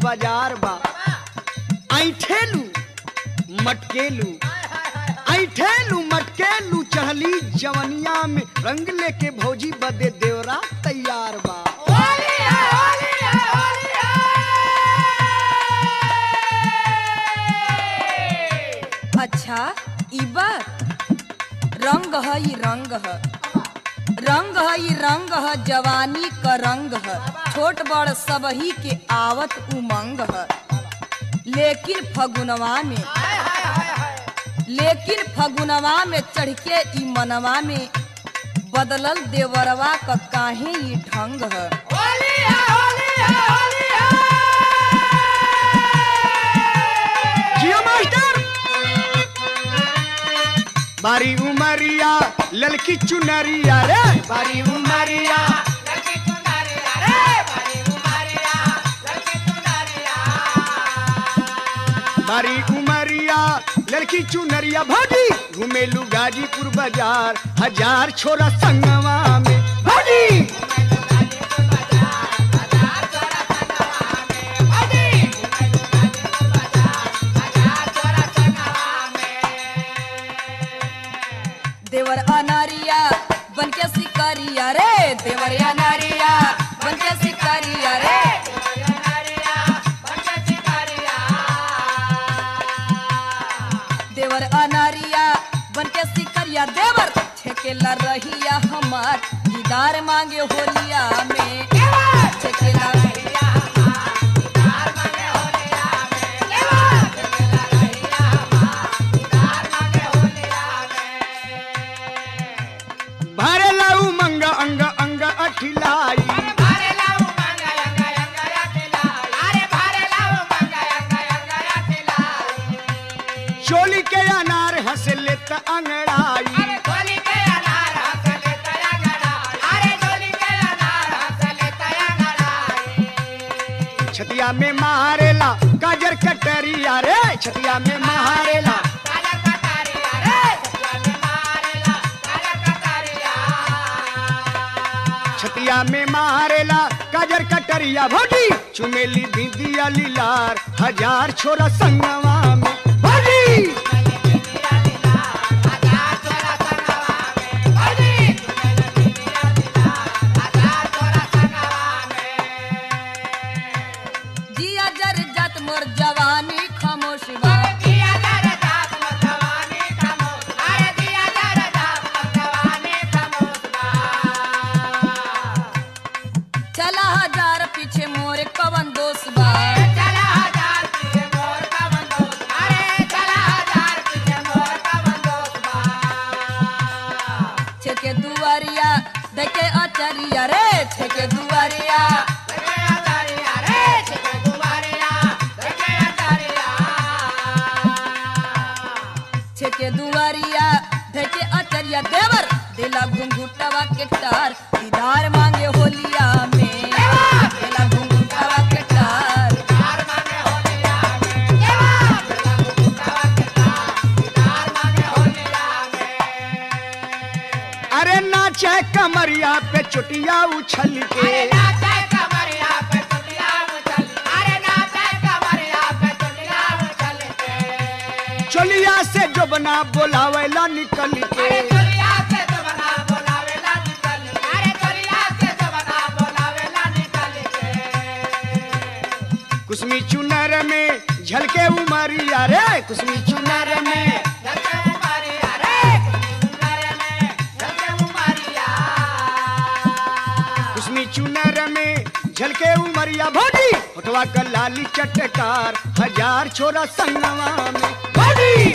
बाजार बा ऐठेलू मटकेलू ऐठेलू मटकेलू चढ़ली जवनिया में रंग लेके भौजी बदे देवरा तैयार बा अच्छा ई बात रंग है ई रंग है रंग है ई रंग है जवानी का रंग है छोट बड़ सबही के आवत उमंग है लेकिन फगुनवा में लेकिन फगुनवा में चढ़ के ई मनवा में बदलल देवरवा का काहे ई ढंग है जियो मास्टर बारी उमरिया ललकी चुनरिया रे बारी उमरिया बारी उमरिया लड़की चुनरिया भाजी घुमेलू गाजीपुर बाजार हजार छोरा संगवा में भाजी देवर अनारिया बन के शिकारिया रे देवर अनारिया बन के शिकारिया रे देवर अनारिया बन के शिकारिया देवर छेकेला रहिया हमार दीदार मांगे होलिया में छेकेला भरेला उमंग अंग अंग अठिलाई चोली के अनार हंस लेत अंगड़ाई छतिया में मारेला गाजर कटरिया रे छतिया में मारेला छतिया में मारेला गाजर कटरिया भोजी चुमेली बिंदिया लीलार हजार छोरा संगवा में भोजी जिया जर जत मोर जवानी खामोश बा चला हजार पीछे मोर कवन दोष बा छेके दुआरिया देखे अचरिया रे छेके दुआरिया छेके दुआरिया देखे अचरिया देवर दिला घुंघुटवा के टार दीदार मांगे होलिया में दिला घुंघुटवा के टार अरे नाचे कमरिया पे चुटिया उछल के चोलिया से जो बना बोलावेला निकल के कुसमी चुनर में झलके उमरिया रे कुसमी चुनर में कुसमी चुनर में झलके उमरिया भोजी उठवा कर लाली चटकार हजार छोरा संगवा में भोजी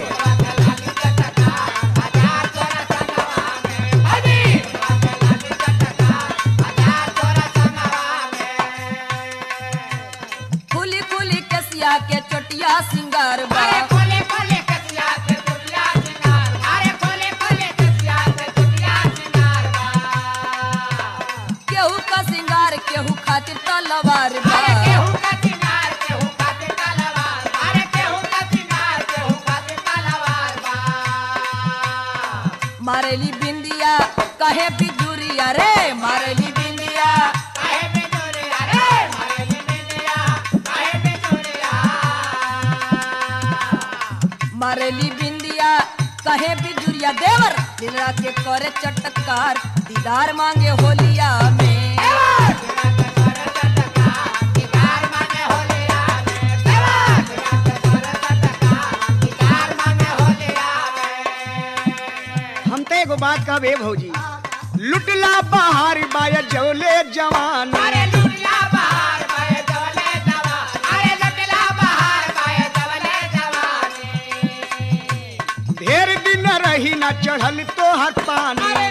फूली फूली कसिया के चोटिया सिंगार बा केहू का सिंगार केहू खातिर तलवार बा मारेली बिंदिया कहे बिजुरिया रे मारेली बिंदिया मारेली बिंदिया कहे बिजुरिया देवर दिलरा के करे चटकार दीदार मांगे होलिया में हम तो एगो बात कहबे भौजी लुटला बाहर बाया जौले जवान ढेर दिन रही ना चढ़ल तो हर पानी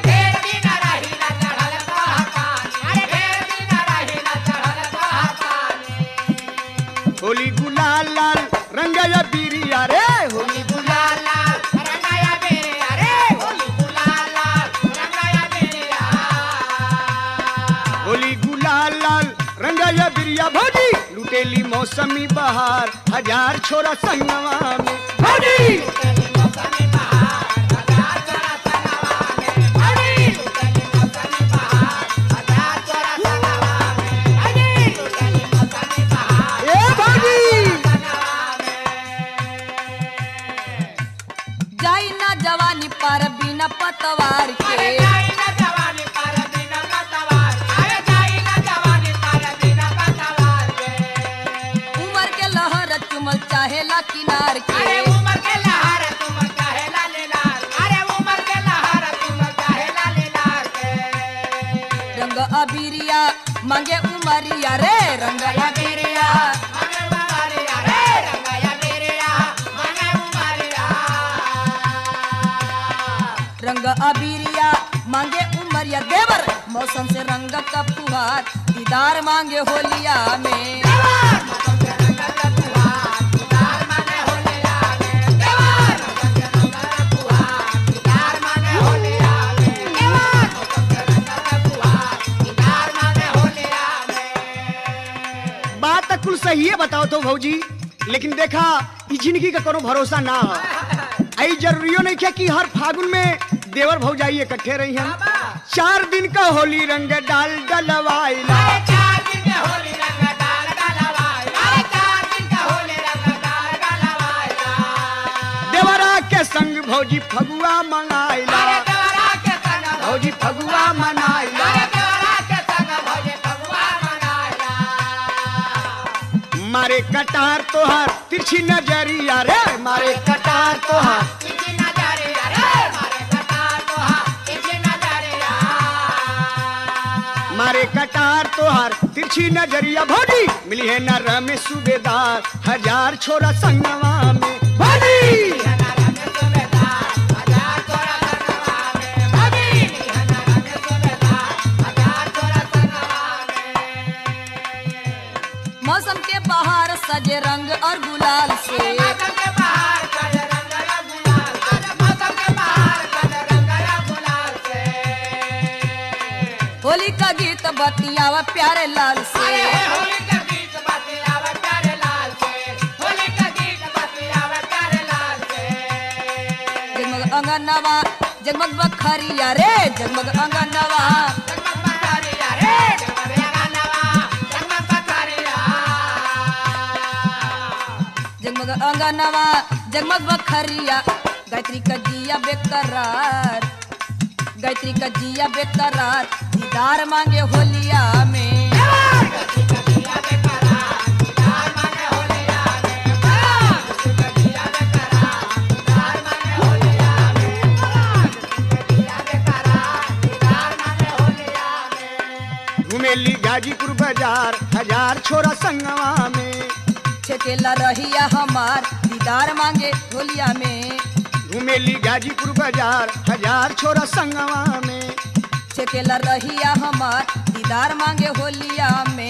होली गुलाल लाल रंगया बीरिया रे होली होली गुलाल लाल रंगया बिरिया भौजी लुटेली मौसमी बहार हजार छोरा संगवा में भौजी ए भौजी जाई ना जवानी पर बिना पतवार के उमर के लहर चुमल चाहेला किनार के रंग अबीरिया मांगे उमरिया रे रंग अबीरिया रंग अबीरिया मांगे उमरिया देवर मौसम से रंग का फुहार दीदार मांगे होलिया में बात तो कुल सही है बताओ तो भौजी लेकिन देखा ई जिंदगी का कोनो भरोसा ना हो आई जरूरियो नहीं क्या कि हर फागुन में देवर भौजाई इकट्ठे रही हम चार दिन का होली रंग डाल डलवाइला देवरा के संग भौजी फगुआ मंगाइला भौजी फगुआ मनाइला मारे कटार तोहार तिरछी नजरिया रे मारे कटार तोहार मारे कटार तोहार तिरछी नजरिया भौजी मिली है न में सूबेदार हजार छोरा संगवा में भौजी मौसम के बाहर सजे रंग और गुलाल से होली का गीत बतियावा प्यारे लाल से जगमग अंगनवा जगमग बखरिया रे जगमग अंगनवा जगमग अंगनवा जगमग बखरिया गायत्री का जिया बेकरार गायत्री का जिया बेकरार दीदार मांगे होलिया में घुमेली गाजीपुर बाजार हजार छोरा संगवा में छेकेला रहिया हमार दीदार मांगे होलिया में घुमेली गाजीपुर बाजार हजार छोरा संगवा में छेकेला रहिया हमार दीदार मांगे होलिया में